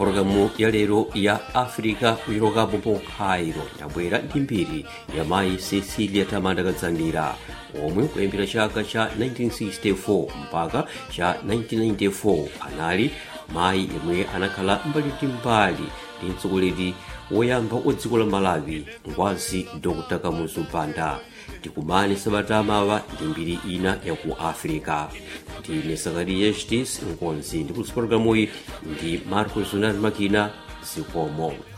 pologalamu ya lero ya africa kuchokapo po cairo ndabwera ndi mbiri ya mayi cecilia tamanda kadzanira omwe kuyambira chaka cha 1964 mpaka cha 1994 anali mayi yemwe anakhala mbali ndi mbali ndi mtsogoleri woyamba wa dziko la malawi ngwazi dr kamuzu banda tikumane sabata mawa ndi mbiri ina ya ku africa ndine sakariya hdis nkonzi ndi kulisipologalamuyi ndi marcos unati makina zikomo